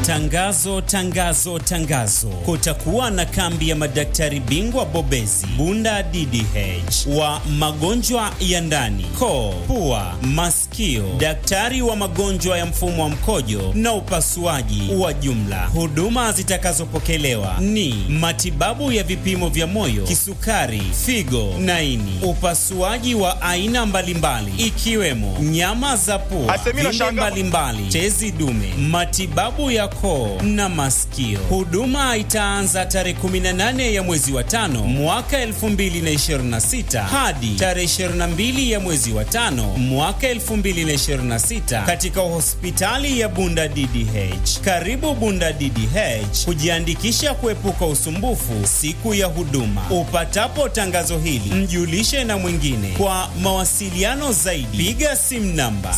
Tangazo, tangazo, tangazo! Kutakuwa na kambi ya madaktari bingwa bobezi Bunda DDH wa magonjwa ya ndani, koo, pua, masikio, daktari wa magonjwa ya mfumo wa mkojo na upasuaji wa jumla. Huduma zitakazopokelewa ni matibabu ya vipimo vya moyo, kisukari, figo na ini, upasuaji wa aina mbalimbali ikiwemo nyama za pua, vimbe mbalimbali, tezi dume, matibabu ya koo na masikio. Huduma itaanza tarehe 18 ya mwezi wa tano mwaka 2026 hadi tarehe 22 ya mwezi wa tano mwaka 2026 katika hospitali ya Bunda DDH. Karibu Bunda DDH kujiandikisha kuepuka usumbufu siku ya huduma. Upatapo tangazo hili, mjulishe na mwingine. Kwa mawasiliano zaidi, piga simu namba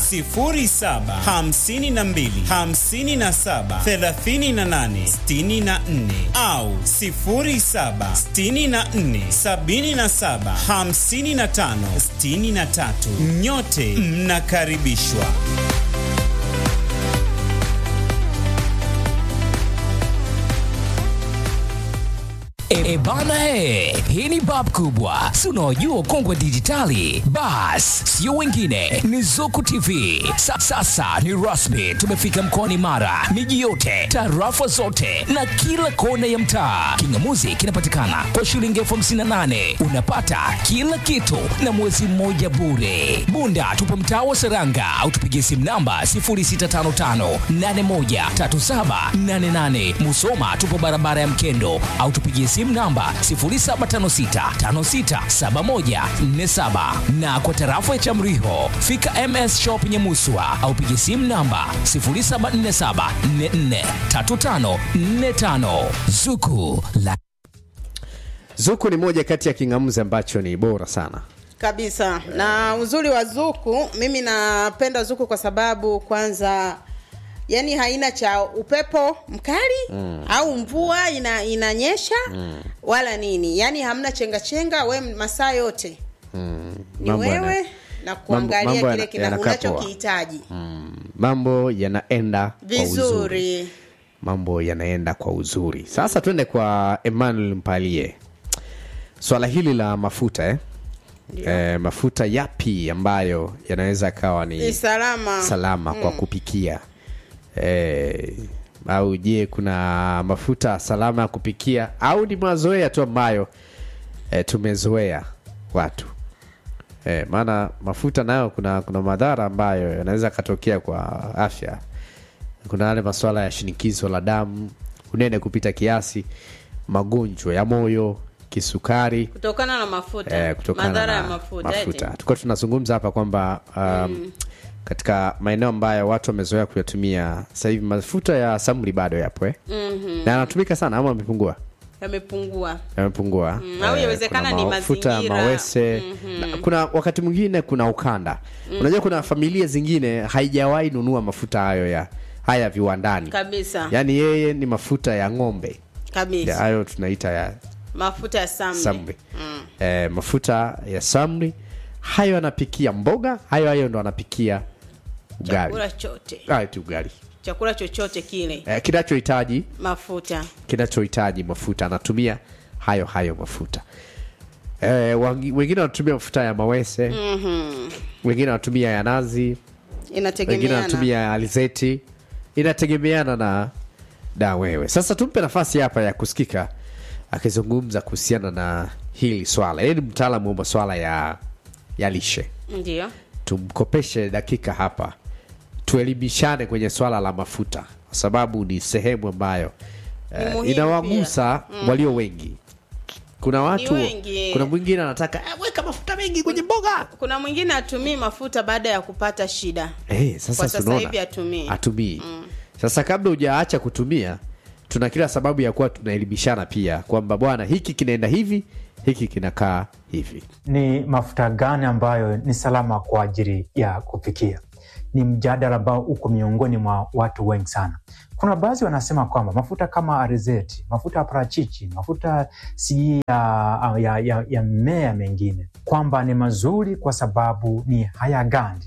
0752 57 38 64 au 07 64 77 55 63. Nyote mnakaribishwa. E bana he, hii ni bab kubwa, si unaojua ukongwe dijitali. Bas, sio wengine, ni Zuku TV. Sa, sasa ni rasmi, tumefika mkoani Mara, miji yote, tarafa zote na kila kona ya mtaa. Kingamuzi kinapatikana kwa shilingi elfu hamsini na nane unapata kila kitu na mwezi mmoja bure. Bunda tupo mtaa wa Seranga au tupigie simu namba 0655813788. Musoma tupo barabara ya Mkendo au tupigie simu namba 0756567147 na kwa tarafa ya Chamriho fika MS Shop Nyamuswa au pigie simu namba 0747443545 Zuku la Zuku ni moja kati ya kingamuzi ambacho ni bora sana. kabisa na uzuri wa zuku mimi napenda zuku kwa sababu kwanza yani haina cha upepo mkali mm. au mvua ina, inanyesha mm. wala nini yani hamna chenga chenga we masaa yote Mm. ni Mambo yana- wewe na kuangalia mambo kile yana- kina yanakaa poa. unachokihitaji Mm. Mambo yanaenda kwa uzuri. vizuri Mambo yanaenda kwa uzuri. Sasa twende kwa Emmanuel Mpalie. Swala hili la mafuta eh? Eh, mafuta yapi ambayo yanaweza kawa ni ni salama salama kwa kupikia eh, au je kuna mafuta salama ya kupikia au ni mazoea tu ambayo eh, tumezoea watu eh, maana mafuta nayo kuna kuna madhara ambayo yanaweza katokea kwa afya kuna yale masuala ya shinikizo la damu unene kupita kiasi magonjwa ya moyo kisukari kutokana na mafuta eh, kutokana madhara na ya mafuta, mafuta. eti. Tulikuwa tunazungumza hapa kwamba um, katika maeneo ambayo watu wamezoea kuyatumia sasa hivi mafuta ya samli bado yapo eh? Mhm. na yanatumika sana ama amepungua yamepungua yamepungua Mm, au Eh, yawezekana kuna ni mafuta mazingira. mawese na, kuna wakati mwingine kuna ukanda unajua kuna familia zingine haijawahi nunua mafuta hayo ya haya viwandani kabisa yaani yeye ni mafuta ya ng'ombe Ya kabisa hayo tunaita ya mafuta ya samli, samli Mm. eh, mafuta ya samli hayo anapikia mboga hayo hayo ndo anapikia ugali chakula chote Ah, eti ugali chakula chochote kile eh, kinachohitaji mafuta kinachohitaji mafuta anatumia hayo hayo mafuta eh, wangi- wengine wanatumia mafuta ya mawese Mhm. wengine wanatumia ya nazi wengine inategemeana wanatumia ya alizeti inategemeana na da wewe sasa tumpe nafasi hapa ya kusikika akizungumza kuhusiana na hili swala yeye ni mtaalamu wa maswala ya ya lishe ndio tumkopeshe dakika hapa tuelimishane kwenye swala la mafuta kwa sababu ni sehemu ambayo Ni eh, muhimu inawagusa walio wengi kuna watu wengi. kuna mwingine anataka eh, weka mafuta mengi kwenye mboga kuna mwingine atumii mafuta baada ya kupata shida eh, sasa kwa sasa tunaona hivi atumii atumii sasa kabla hujaacha kutumia tuna kila sababu ya kuwa tunaelimishana pia kwamba bwana hiki kinaenda hivi hiki kinakaa hivi ni mafuta gani ambayo ni salama kwa ajili ya kupikia ni mjadala ambao uko miongoni mwa watu wengi sana kuna baadhi wanasema kwamba mafuta kama arizeti mafuta ya parachichi mafuta si ya, ya, ya, ya mmea mengine kwamba ni mazuri kwa sababu ni hayagandi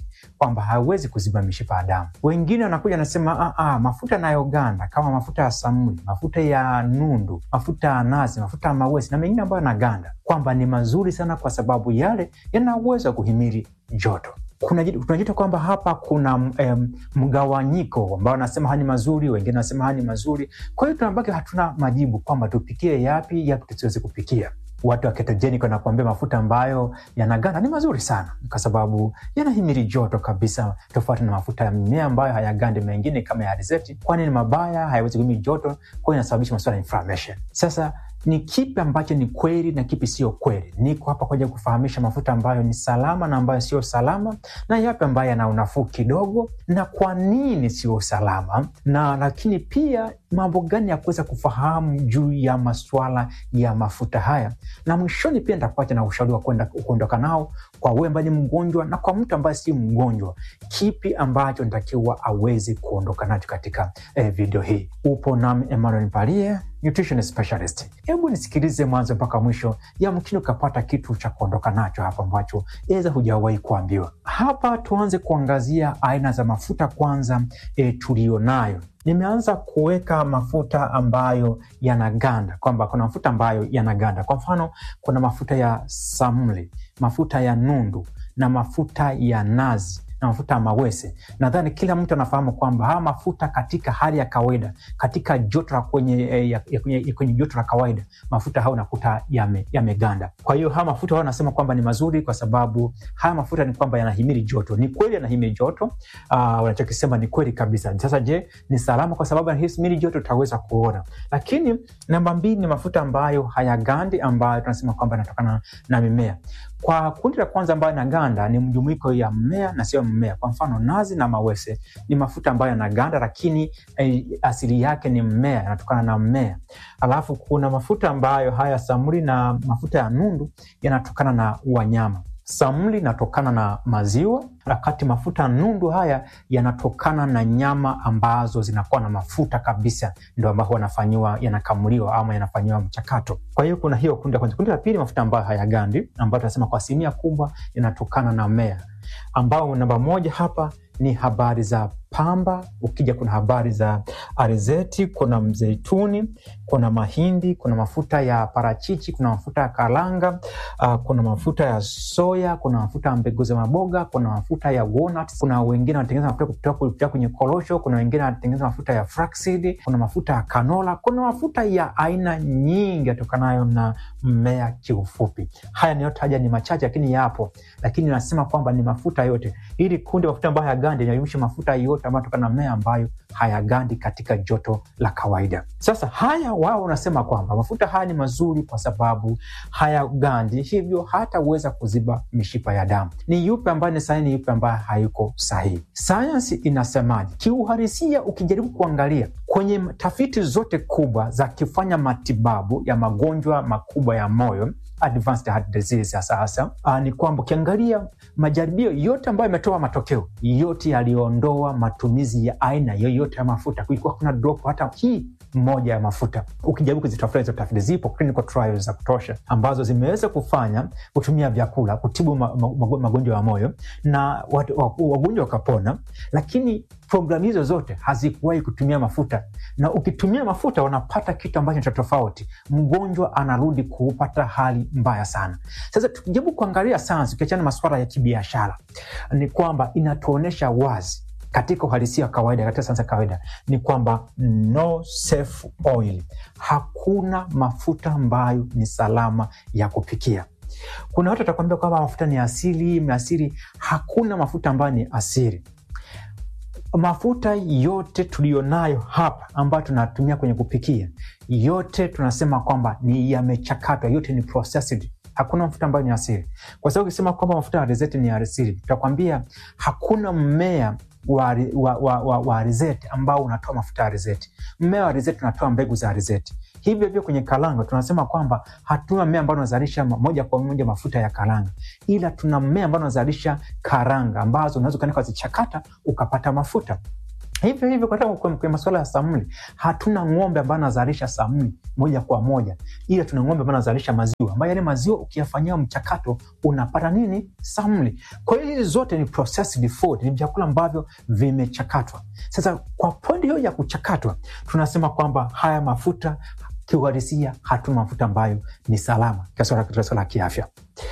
kwamba hawezi kuziba mishipa ya damu. Wengine wanakuja wanasema "Ah, ah, mafuta yanayoganda kama mafuta ya samuli, mafuta ya nundu, mafuta ya nazi, mafuta ya mawesi na mengine ambayo yanaganda, kwamba ni mazuri sana kwa sababu yale yana uwezo wa kuhimili joto kuna tunajita kwamba hapa kuna em, mgawanyiko ambao wanasema haya ni mazuri, wengine wanasema haya ni mazuri. Kwa hiyo tunabaki hatuna majibu kwamba tupikie yapi, yapi tusiwezi kupikia. Watu wa ketogenic wanakuambia mafuta ambayo yanaganda ni mazuri sana, kwa sababu yanahimili joto kabisa, tofauti na mafuta ya mimea ambayo hayagandi, mengine kama ya alizeti, kwani ni mabaya, hayawezi kuhimili joto, kwa hiyo inasababisha masuala ya inflammation. Sasa ni kipi ambacho ni kweli na kipi sio kweli? Niko hapa kwa ajili ya kufahamisha mafuta ambayo ni salama na ambayo sio salama, na yapi ambayo yana unafuu kidogo, na kwa nini sio salama, na lakini pia mambo gani ya kuweza kufahamu juu ya masuala ya mafuta haya, na mwishoni pia nitakuacha na ushauri wa kwenda kuondoka nao kwa wewe ambaye ni mgonjwa na kwa mtu ambaye si mgonjwa, kipi ambacho nitakiwa aweze kuondoka nacho katika eh, video hii. Upo nami Emmanuel Mpalie nutrition specialist. Hebu nisikilize mwanzo mpaka mwisho, yamkini ukapata kitu cha kuondoka nacho hapa ambacho eza hujawahi kuambiwa. Hapa tuanze kuangazia aina za mafuta kwanza, e, tuliyonayo nimeanza kuweka mafuta ambayo yanaganda, kwamba kuna mafuta ambayo yanaganda. Kwa mfano, kuna mafuta ya samli, mafuta ya nundu na mafuta ya nazi na mafuta ya mawese. Nadhani kila mtu anafahamu kwamba haya mafuta katika hali ya kawaida, katika joto la kwenye, eh, ya, ya kwenye, ya kwenye joto la kawaida, mafuta haya unakuta yameganda. Yame kwa hiyo haya mafuta hao wanasema kwamba ni mazuri kwa sababu haya mafuta ni kwamba yanahimili joto. Ni kweli yanahimili joto, uh, wanachokisema ni kweli kabisa. Sasa je, ni salama kwa sababu yanahimili joto? Tutaweza kuona, lakini namba mbili ni mafuta ambayo hayagandi, ambayo tunasema kwamba yanatokana na mimea. Kwa kundi la kwanza ambayo yanaganda ni mjumuiko ya mmea na sio mmea. Kwa mfano nazi na mawese ni mafuta ambayo yanaganda, lakini eh, asili yake ni mmea, yanatokana na mmea. Alafu kuna mafuta ambayo haya samuli na mafuta ya nundu yanatokana na wanyama. Samli inatokana na maziwa, wakati mafuta nundu haya yanatokana na nyama ambazo zinakuwa na mafuta kabisa, ndo ambao wanafanyiwa yanakamuliwa ama yanafanyiwa mchakato. Kwa hiyo kuna hiyo kundi la kwanza. Kundi la pili, mafuta ambayo hayagandi, ambayo tunasema kwa asilimia kubwa yanatokana na mmea, ambao namba moja hapa ni habari za pamba. Ukija kuna habari za alizeti, kuna mzeituni, kuna mahindi, kuna mafuta ya parachichi, kuna mafuta ya karanga, uh, kuna mafuta ya soya, kuna mafuta ya mbegu za maboga, kuna mafuta ya walnuts, kuna wengine wanatengeneza mafuta kupitia kupitia kwenye korosho, kuna wengine wanatengeneza mafuta ya flaxseed, kuna mafuta ya canola, kuna mafuta ya aina nyingi yatokanayo na mmea. Kiufupi, haya niyotaja ni machache, lakini yapo, lakini nasema kwamba ni mafuta yote. Ili kundi mafuta ambayo hayagandi inajumuisha mafuta yote ambayo yatokana na mmea ambayo hayagandi katika joto la kawaida. Sasa haya wao wanasema kwamba mafuta haya ni mazuri kwa sababu hayagandi, hivyo hataweza kuziba mishipa ya damu. Ni yupi ambaye ni sahihi, ni yupi ambaye hayuko sahihi? Sayansi inasemaje? Kiuhalisia, ukijaribu kuangalia kwenye tafiti zote kubwa za kifanya matibabu ya magonjwa makubwa ya moyo advanced heart disease hasa hasa, uh, ni kwamba ukiangalia majaribio yote ambayo yametoa matokeo yote yaliondoa matumizi ya aina yoyote ya mafuta. Kulikuwa kuna drop hata hii moja ya mafuta. Ukijaribu kuzitafuta hizo tafiti, zipo clinical trials za kutosha ambazo zimeweza kufanya kutumia vyakula kutibu ma, ma, magonjwa ya moyo na wagonjwa wakapona, lakini programu hizo zote hazikuwahi kutumia mafuta, na ukitumia mafuta wanapata kitu ambacho cha tofauti. Mgonjwa anarudi kupata hali mbaya sana. Sasa tukijaribu kuangalia sayansi, ukiachana masuala ya kibiashara, ni kwamba inatuonyesha wazi katika uhalisia wa kawaida, katika sayansi ya kawaida ni kwamba no safe oil, hakuna mafuta ambayo ni salama ya kupikia. Kuna watu watakwambia kwamba mafuta ni asili, asili. Hakuna mafuta ambayo ni asili. Mafuta yote tuliyonayo hapa ambayo tunatumia kwenye kupikia, yote tunasema kwamba ni yamechakatwa, yote ni processed. Hakuna mafuta ambayo ni asili, kwa sababu ukisema kwamba mafuta ya alizeti ni asili, tutakwambia hakuna mmea wa, wa, wa, wa, wa alizeti ambao unatoa mafuta ya alizeti. Mmea wa alizeti unatoa mbegu za alizeti. Hivyo hivyo kwenye karanga tunasema kwamba hatuna mmea ambao unazalisha moja kwa moja mafuta ya karanga, ila tuna mmea ambao unazalisha karanga ambazo unaweza ukaenda ukazichakata ukapata mafuta. hivyo hivyo katika kwenye kwenye masuala ya samli hatuna ng'ombe ambayo anazalisha samli moja kwa moja ila tuna ng'ombe ambayo anazalisha maziwa ambayo yale maziwa ukiyafanyia mchakato unapata nini samli kwa hiyo hizi zote ni processed food ni vyakula ambavyo vimechakatwa sasa kwa pointi hiyo ya kuchakatwa tunasema kwamba haya mafuta kiuhalisia hatuna mafuta ambayo ni salama katika swala katika swala la kiafya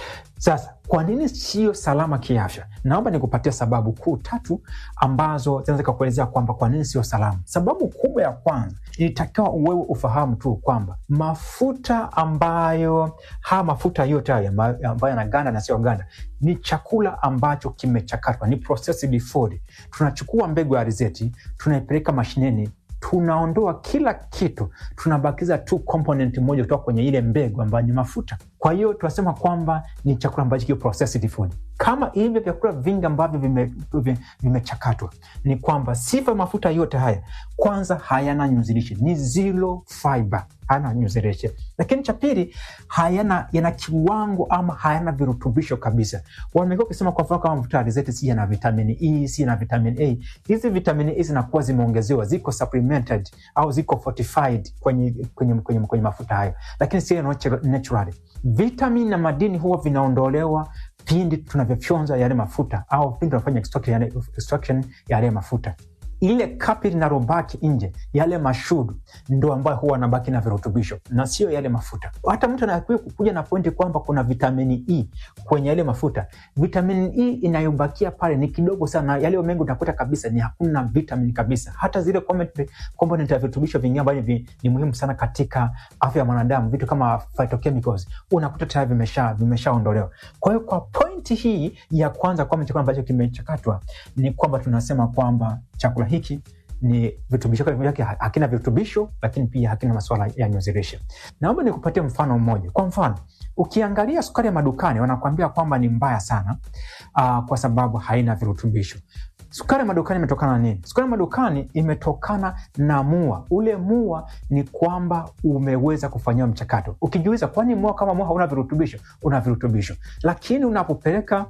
sasa kwa nini sio salama kiafya naomba nikupatia sababu kuu tatu ambazo zinaweza kakuelezea kwamba kwa nini sio salama sababu kubwa ya kwanza ilitakiwa wewe ufahamu tu kwamba mafuta ambayo haya mafuta yote haya amba- ambayo yanaganda na sio ganda ni chakula ambacho kimechakatwa ni processed food tunachukua mbegu ya alizeti tunaipeleka mashineni tunaondoa kila kitu tunabakiza tu component moja kutoka kwenye ile mbegu ambayo ni mafuta kwa hiyo tunasema kwamba ni chakula ambacho kio processed food kama hivyo vyakula vingi ambavyo vimechakatwa vime, vimechakatwa, ni kwamba sifa ya mafuta yote haya kwanza hayana nyuzilishe ni zero fiber hayana nyuzilishe lakini cha pili hayana yana kiwango ama hayana virutubisho kabisa wamekuwa ukisema kwa mfano kama mafuta ya alizeti si yana vitamini e si yana vitamini a hizi vitamini e zinakuwa zimeongezewa ziko supplemented au ziko fortified kwenye, kwenye, kwenye, kwenye mafuta hayo lakini sio natural- naturally vitamin na madini huwa vinaondolewa pindi tunavyofyonza yale mafuta au pindi tunafanya extraction yale, extraction ya yale mafuta ile kapi linalobaki nje yale mashudu ndo ambayo huwa anabaki na virutubisho na sio yale mafuta hata mtu anakiwa kuja na pointi kwamba kuna vitamini e kwenye yale mafuta vitamini e inayobakia pale ni kidogo sana yale mengi utakuta kabisa ni hakuna vitamin kabisa hata zile component component ya virutubisho vingine ambavyo vi- ni muhimu sana katika afya ya mwanadamu vitu kama phytochemicals unakuta tayari vimesha vimeshaondolewa kwa hiyo kwa pointi hii ya kwanza kwamba chakula ambacho kimechakatwa ni kwamba tunasema kwamba chakula hiki ni virutubisho vyake hakina virutubisho lakini pia hakina masuala ya nyuzilishe naomba nikupatie mfano mmoja kwa mfano ukiangalia sukari ya madukani wanakuambia kwamba ni mbaya sana uh, kwa sababu haina virutubisho sukari ya madukani imetokana na nini sukari ya madukani imetokana na mua ule mua ni kwamba umeweza kufanyiwa mchakato ukijiuliza kwani mua kama mua hauna virutubisho una virutubisho lakini unapopeleka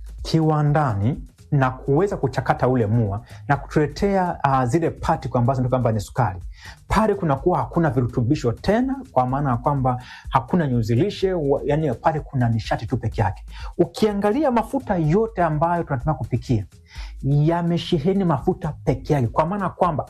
kiwandani na kuweza kuchakata ule mua na kutuletea uh, zile patiko ambazo ndio kwamba ni sukari pale kunakuwa hakuna virutubisho tena kwa maana ya kwamba hakuna nyuzilishe wa- yani pale kuna nishati tu peke yake ukiangalia mafuta yote ambayo tunatumia kupikia yamesheheni mafuta peke yake kwa maana ya kwamba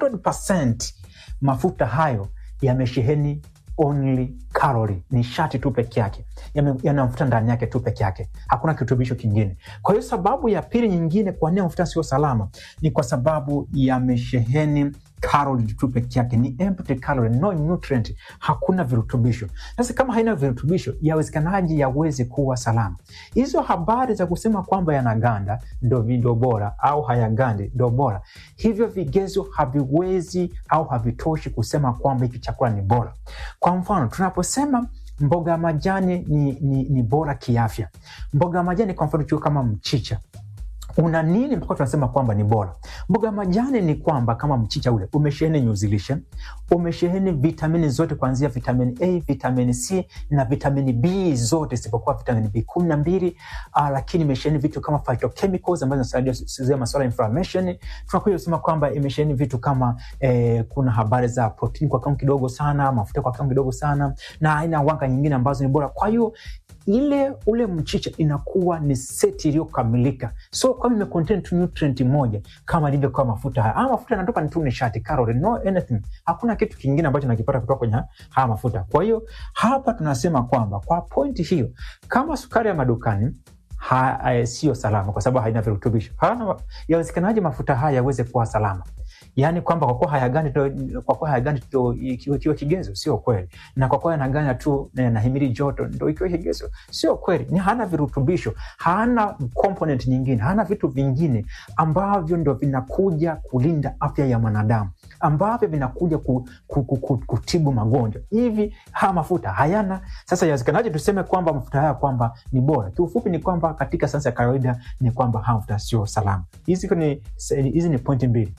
100 mafuta hayo yamesheheni only calorie nishati tu peke yake Yame- yana mafuta ndani yake tu peke yake hakuna kirutubisho kingine kwa hiyo sababu ya pili nyingine kwa nini mafuta sio salama ni kwa sababu yamesheheni calorie tu peke yake ni empty calorie, no nutrient hakuna virutubisho sasa kama haina virutubisho yawezekanaji yaweze kuwa salama hizo habari za kusema kwamba yanaganda ndo ndo bora au hayagandi ndo bora hivyo vigezo haviwezi au havitoshi kusema kwamba hiki chakula ni bora kwa mfano tunaposema mboga ya majani ni, ni, ni bora kiafya mboga ya majani kwa mfano chukua kama mchicha una nini mpaka tunasema kwamba ni bora mboga ya majani ni kwamba kama mchicha ule umesheheni nyuzilishe umesheheni vitamini zote kuanzia vitamini a vitamini c na vitamini b zote isipokuwa vitamini b kumi na mbili uh, lakini imesheheni vitu kama phytochemicals ambazo zinasaidia kusaidia masuala ya inflammation tunakuja kusema kwamba imesheheni vitu kama eh, kuna habari za protein kwa kiwango kidogo sana mafuta kwa kiwango kidogo sana na aina ya wanga nyingine ambazo ni bora kwa hiyo ile ule mchicha inakuwa ni seti iliyokamilika so kama imecontain tu nutrient moja kama ilivyokuwa mafuta haya haya mafuta yanatoka ni tu nishati calorie, no anything hakuna kitu kingine ambacho nakipata kutoka kwenye haya mafuta kwa hiyo hapa tunasema kwamba kwa pointi hiyo kama sukari ya madukani ha, eh, sio salama kwa sababu haina virutubisho Hana- yawezekanaje mafuta haya yaweze kuwa salama yaani kwamba kwa kuwa hayagandi ndo- kwa kuwa hayagandi ndo ikiwa ikiwa kigezo sio kweli na kwa kuwa yanaganda tu na yanahimili joto ndo ikiwa kigezo sio kweli ni hana virutubisho hana component nyingine hana vitu vingine ambavyo ndo vinakuja kulinda afya ya mwanadamu ambavyo vinakuja ku, ku, ku, ku, kutibu magonjwa hivi haya mafuta hayana sasa yawezekanaje tuseme kwamba mafuta haya kwamba ni bora kiufupi ni kwamba katika sayansi ya kawaida ni kwamba haya mafuta sio salama hizi ni hizi ni pointi mbili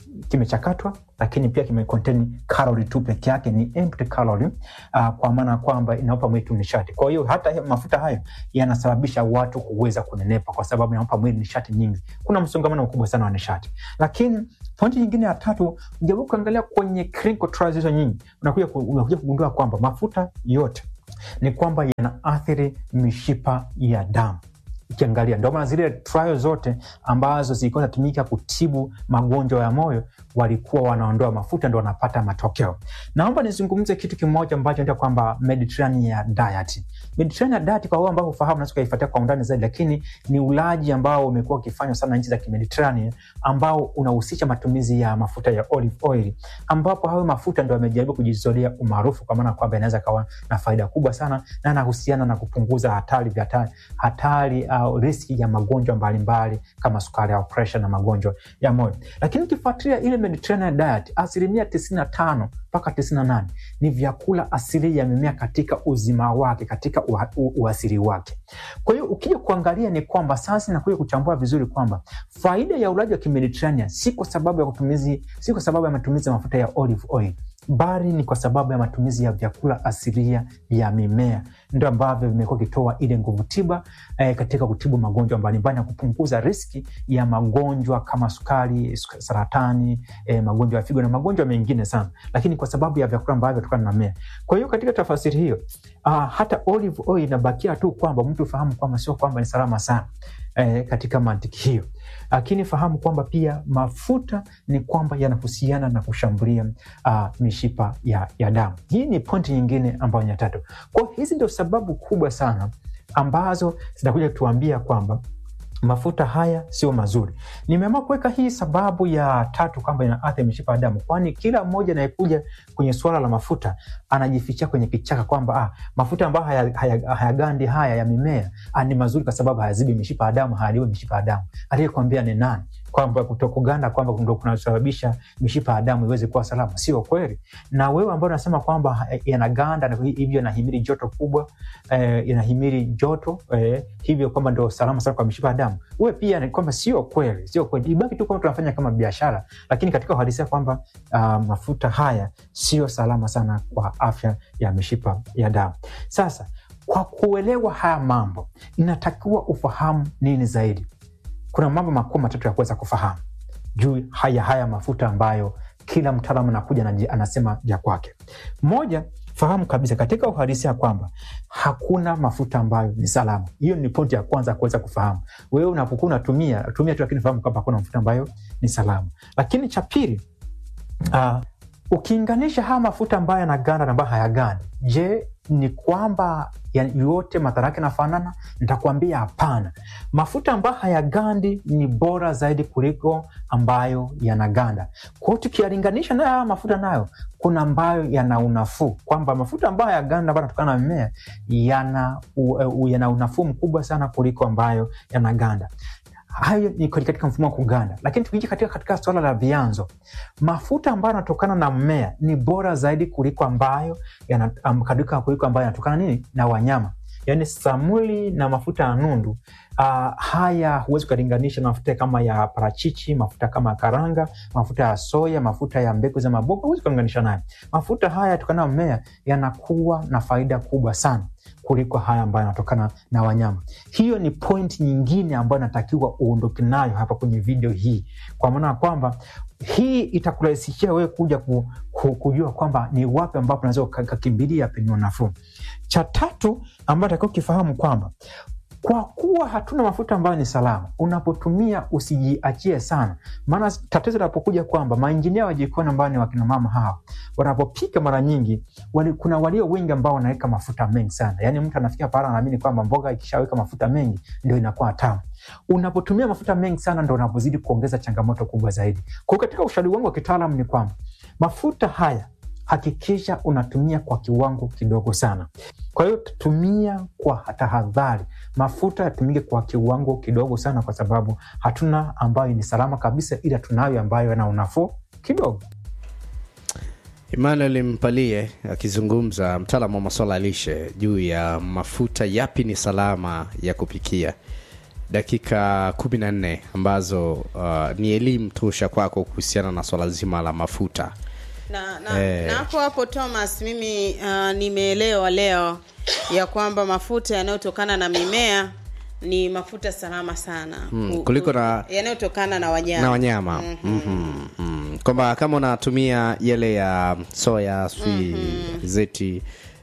kimechakatwa lakini pia kimecontain calorie tu peke yake ni empty calorie uh, kwa maana kwamba inaupa mwili tu nishati kwa hiyo hata hiyo mafuta hayo yanasababisha watu kuweza kunenepa kwa sababu inaupa mwili nishati nyingi kuna msongamano mkubwa sana wa nishati lakini pointi nyingine ya tatu ujaribu kuangalia kwenye clinical trials hizo nyingi unakuja ku- unakuja kugundua kwamba mafuta yote ni kwamba yanaathiri mishipa ya damu ukiangalia ndio maana zile trial zote ambazo zilikuwa zinatumika kutibu magonjwa ya moyo walikuwa wanaondoa mafuta ndo wanapata matokeo naomba nizungumze kitu kimoja ambacho ndio kwamba mediterranean diet mediterranean diet kwa wao ambao ufahamu naweza ukaifuatia kwa undani zaidi lakini ni ulaji ambao umekuwa ukifanywa sana nchi za kimediterranean ambao unahusisha matumizi ya mafuta ya olive oil ambapo hayo mafuta ndo yamejaribu kujizolea umaarufu kwa maana kwamba inaweza kawa na faida kubwa sana na anahusiana na kupunguza hatari vya hatari, hatari au riski ya magonjwa mbalimbali kama sukari au presha na magonjwa ya moyo lakini ukifuatilia ile mediterranean diet asilimia 95 mpaka 98 ni vyakula asili ya mimea katika uzima wake katika ua- u- uasili wake kwa hiyo ukija kuangalia ni kwamba sasa nakuja kuchambua vizuri kwamba faida ya ulaji wa kimediterranean si kwa sababu ya kutumizi si kwa sababu ya matumizi ya mafuta ya olive oil bali ni kwa sababu ya matumizi ya vyakula asilia vya mimea ndio ambavyo vimekuwa vikitoa ile nguvu tiba eh, katika kutibu magonjwa mbalimbali na kupunguza riski ya magonjwa kama sukari suk- saratani eh, magonjwa ya figo na magonjwa mengine sana lakini kwa sababu ya vyakula ambavyo vinatokana na mimea kwa hiyo katika tafasiri hiyo uh, hata olive oil inabakia tu kwamba mtu fahamu kwamba sio kwamba ni salama sana eh, katika mantiki hiyo lakini fahamu kwamba pia mafuta ni kwamba yanahusiana na kushambulia uh, mishipa ya, ya damu hii ni pointi nyingine ambayo ni ya tatu kwa hizi ndio sababu kubwa sana ambazo zinakuja kutuambia kwamba mafuta haya sio mazuri nimeamua kuweka hii sababu ya tatu kwamba inaathiri mishipa ya damu kwani kila mmoja anayekuja kwenye suala la mafuta anajifichia kwenye kichaka kwamba ah, mafuta ambayo hayagandi haya, haya hayagandi haya ya mimea ah, ni mazuri kwa sababu hayazibi mishipa ya damu hayaliwe mishipa ya damu aliyekwambia ni nani kwamba kutokuganda kwamba ndo kunasababisha mishipa ya damu iweze kuwa salama sio kweli na wewe ambao unasema kwamba eh, yanaganda na hivyo yanahimili joto kubwa eh, yanahimili joto eh, hivyo kwamba ndo salama sana kwa mishipa ya damu uwe pia ni kwamba sio kweli sio kweli ibaki tu kwamba tunafanya kama biashara lakini katika uhalisia kwamba uh, mafuta haya sio salama sana kwa afya ya mishipa ya damu sasa kwa kuelewa haya mambo inatakiwa ufahamu nini zaidi kuna mambo makuu matatu ya kuweza kufahamu juu haya haya mafuta ambayo kila mtaalamu anakuja anaji- anasema ya kwake moja fahamu kabisa katika uhalisia kwamba hakuna mafuta ambayo ni salama hiyo ni pointi ya kwanza ya kuweza kufahamu wewe unapokuwa unatumia tumia tu lakini fahamu kwamba hakuna mafuta ambayo ni salama lakini cha pili uh, ukiinganisha haya mafuta ambayo yanaganda na ambayo hayagandi je ni kwamba ya- yote madhara yake nafanana nitakuambia hapana mafuta ambayo hayagandi ni bora zaidi kuliko ambayo yanaganda kwao tukiyalinganisha nayo haya mafuta nayo kuna ambayo yana unafuu kwamba mafuta ambayo hayaganda ambayo yanatokana na mimea yana, u, u, yana unafuu mkubwa sana kuliko ambayo yanaganda hayo ni katika mfumo wa kuganda lakini tukija katika, katika suala la vyanzo mafuta ambayo yanatokana na mmea ni bora zaidi kuliko ambayo yana, um, katika kuliko ambayo yanatokana nini na wanyama yaani samuli na mafuta ya nundu uh, haya huwezi ukalinganisha na mafuta kama ya parachichi mafuta kama ya karanga mafuta ya soya mafuta ya mbegu za maboga huwezi ukalinganisha nayo mafuta haya yatokana na mmea yanakuwa na faida kubwa sana kuliko haya ambayo yanatokana na wanyama hiyo ni point nyingine ambayo natakiwa uondoke nayo hapa kwenye video hii kwa maana ya kwamba hii itakurahisishia wewe kuja ku, ku, kujua kwamba ni wapi ambapo unaweza ukakimbilia penye nafuu cha tatu ambayo takiwa ukifahamu kwamba kwa kuwa hatuna mafuta ambayo ni salama unapotumia usijiachie sana maana tatizo linapokuja kwamba mainjinia wa jikoni ambao ni wakinamama hawa wanapopika mara nyingi wali, kuna walio wengi ambao wanaweka mafuta mengi sana yaani mtu anafikia pahala anaamini kwamba mboga ikishaweka mafuta mengi ndio inakuwa tamu unapotumia mafuta mengi sana ndo unapozidi kuongeza changamoto kubwa zaidi kwa hiyo katika ushauri wangu wa kitaalam ni kwamba mafuta haya hakikisha unatumia kwa kiwango kidogo sana kwa hiyo tumia kwa tahadhari mafuta yatumike kwa kiwango kidogo sana kwa sababu hatuna ambayo ni salama kabisa ila tunayo ambayo yana unafuu kidogo Emmanuel Mpalie akizungumza, mtaalamu wa masuala ya lishe juu ya mafuta yapi ni salama ya kupikia. dakika kumi na nne ambazo uh, ni elimu tosha kwako kuhusiana na swala zima la mafuta na na, Eh. na hapo hapo Thomas, mimi uh, nimeelewa leo ya kwamba mafuta yanayotokana na mimea ni mafuta salama sana Mm, Ku- kuliko ku- na- yanayotokana na wanyama na wanyama mm-hmm. mm. kwamba kama unatumia yale ya soya sui zeti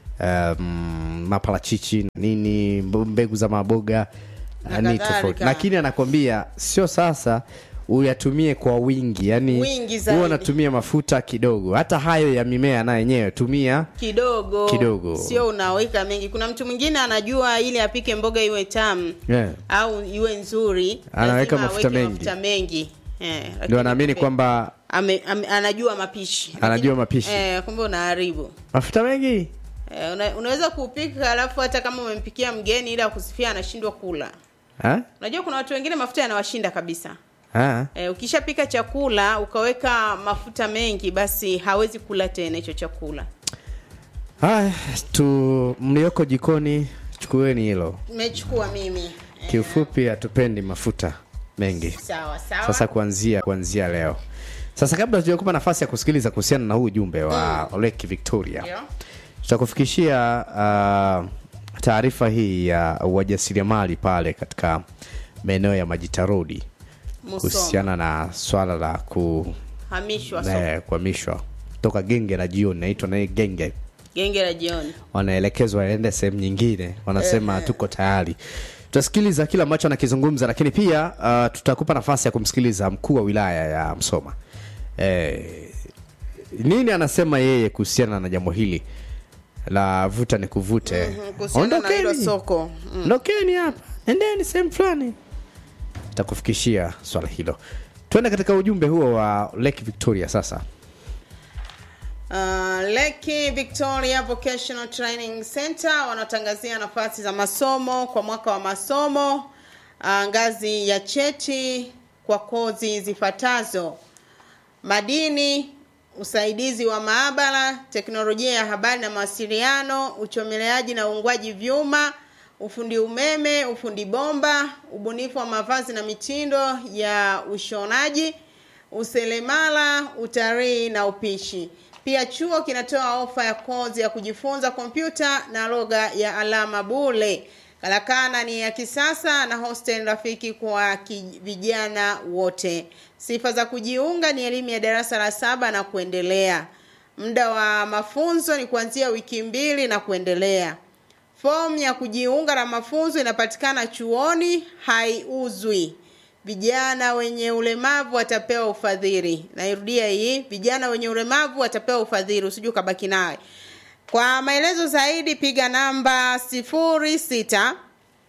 um, maparachichi na nini mb- mbegu za maboga Na ni kadhalika. tofauti lakini anakwambia sio sasa uyatumie kwa wingi yani Wingi zaidi. huwa unatumia mafuta kidogo hata hayo ya mimea na yenyewe tumia kidogo Kidogo. sio unaweka mengi kuna mtu mwingine anajua ili apike mboga iwe tamu yeah. au iwe nzuri Anaweka lazima mafuta aweke mengi. mafuta mengi eh, ndio lakini anaamini kumbe- kwamba ame, ame, anajua mapishi Anajua Lakini- mapishi. eh, kumbe unaharibu mafuta mengi eh, una, unaweza kupika alafu hata kama umempikia mgeni ili akusifia anashindwa kula ha? unajua kuna watu wengine mafuta yanawashinda kabisa Ha? eh, ukishapika chakula ukaweka mafuta mengi basi hawezi kula tena hicho chakula haya tu mlioko jikoni chukueni hilo nimechukua mimi eh, kiufupi hatupendi mafuta mengi sawa sawa sasa kuanzia kuanzia leo sasa kabla tujakupa nafasi ya kusikiliza kuhusiana na huu ujumbe wa mm. lake victoria Ndio. tutakufikishia uh, taarifa hii ya wajasiriamali pale katika maeneo ya majita rodi Musoma. kuhusiana na swala la ku hamishwa soko. eh, kuhamishwa toka genge la jioni naitwa naye genge genge la jioni wanaelekezwa waende sehemu nyingine wanasema tuko tayari tutasikiliza kile ambacho anakizungumza lakini pia uh, tutakupa nafasi ya kumsikiliza mkuu wa wilaya ya msoma eh, nini anasema yeye kuhusiana na jambo hili la vuta ni kuvute kuhusiana na hilo soko mm. ondokeni hapa endeni sehemu fulani takufikishia swala hilo tuende katika ujumbe huo wa lake victoria sasa Uh, Leki Victoria Vocational Training Center wanatangazia nafasi za masomo kwa mwaka wa masomo uh, ngazi ya cheti kwa kozi zifuatazo: madini, usaidizi wa maabara, teknolojia ya habari na mawasiliano, uchomeleaji na uungwaji vyuma, ufundi umeme, ufundi bomba, ubunifu wa mavazi na mitindo ya ushonaji, useremala, utalii na upishi. Pia chuo kinatoa ofa ya kozi ya kujifunza kompyuta na lugha ya alama bule. Karakana ni ya kisasa na hostel rafiki kwa ki- vijana wote. Sifa za kujiunga ni elimu ya darasa la saba na kuendelea. Muda wa mafunzo ni kuanzia wiki mbili na kuendelea. Fomu ya kujiunga na mafunzo inapatikana chuoni, haiuzwi. Vijana wenye ulemavu watapewa ufadhili. Nairudia hii, vijana wenye ulemavu watapewa ufadhili, usije ukabaki nawe. Kwa maelezo zaidi piga namba sifuri sita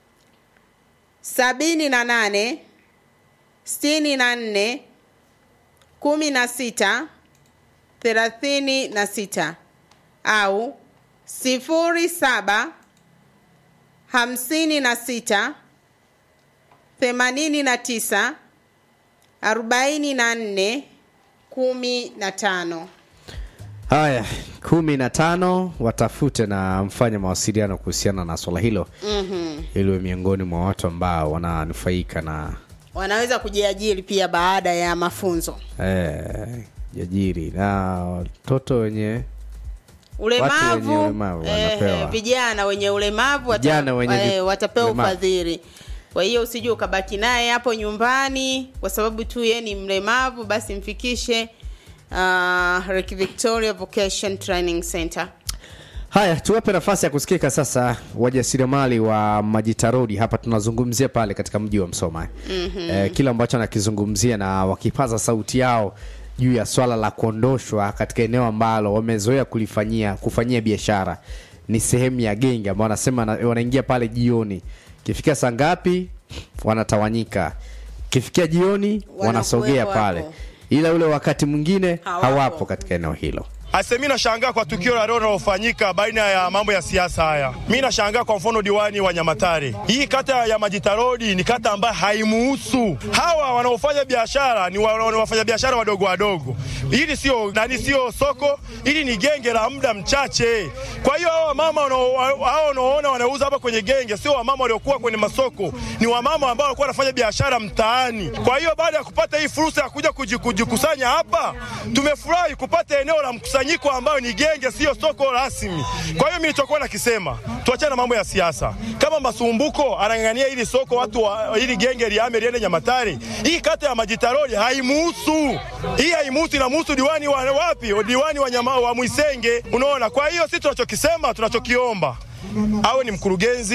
sabini na nane sitini na nne kumi na sita thelathini na sita au sifuri saba hamsini na sita themanini na tisa arobaini na nne kumi na tano haya kumi na tano watafute na mfanye mawasiliano kuhusiana na swala hilo mm-hmm. iliwe miongoni mwa watu ambao wananufaika na wanaweza kujiajiri pia baada ya mafunzo eh, jajiri na watoto wenye ulemavu, wenye ulemavu wanapewa. vijana wenye ulemavu wata, Vijana wenye vi- eh, watapewa ulemavu. ufadhili kwa hiyo usije ukabaki naye hapo nyumbani kwa sababu tu yeye ni mlemavu basi mfikishe uh, Lake Victoria Vocation Training Center haya tuwape nafasi ya kusikika sasa wajasiriamali wa majitarodi hapa tunazungumzia pale katika mji wa msoma mm-hmm. eh, kile ambacho anakizungumzia na wakipaza sauti yao juu ya swala la kuondoshwa katika eneo ambalo wamezoea kulifanyia kufanyia biashara ni sehemu ya genge ambao wanasema na- wanaingia pale jioni kifikia saa ngapi wanatawanyika kifikia jioni wanasogea Wanakuwepo pale hapo. ila ule wakati mwingine Hawapo. hawapo katika eneo hilo Ase, mi nashangaa kwa tukio la leo linalofanyika baina ya mambo ya siasa haya. Mi nashangaa kwa mfano diwani wa Nyamatare, hii kata ya Majita Road ni kata ambayo haimuhusu. Hawa wanaofanya biashara ni wa- ni wafanya biashara wadogo wadogo. Hili sio nani, sio soko, hili ni genge la muda mchache. Kwa hiyo hawa mama wanao- hao unaoona wanauza hapa kwenye genge sio wamama waliokuwa kwenye masoko, ni wamama ambao walikuwa wanafanya biashara mtaani. Kwa hiyo baada ya kupata hii fursa ya kuja kuji- kujikusanya hapa, tumefurahi kupata eneo la mkusanyiko ambayo ni genge, sio soko rasmi. Kwa hiyo mimi nilichokuwa nakisema, tuachane na mambo ya siasa. Kama Masumbuko anang'ang'ania hili soko, watu wa hili genge liame liende Nyamatare, hii kata ya Majitaroli haimuhusu, hii haimuhusu, inamuhusu diwani wa wapi? Diwani wa, nyama, wa Mwisenge. Unaona, kwa hiyo sisi tunachokisema, tunachokiomba awe ni mkurugenzi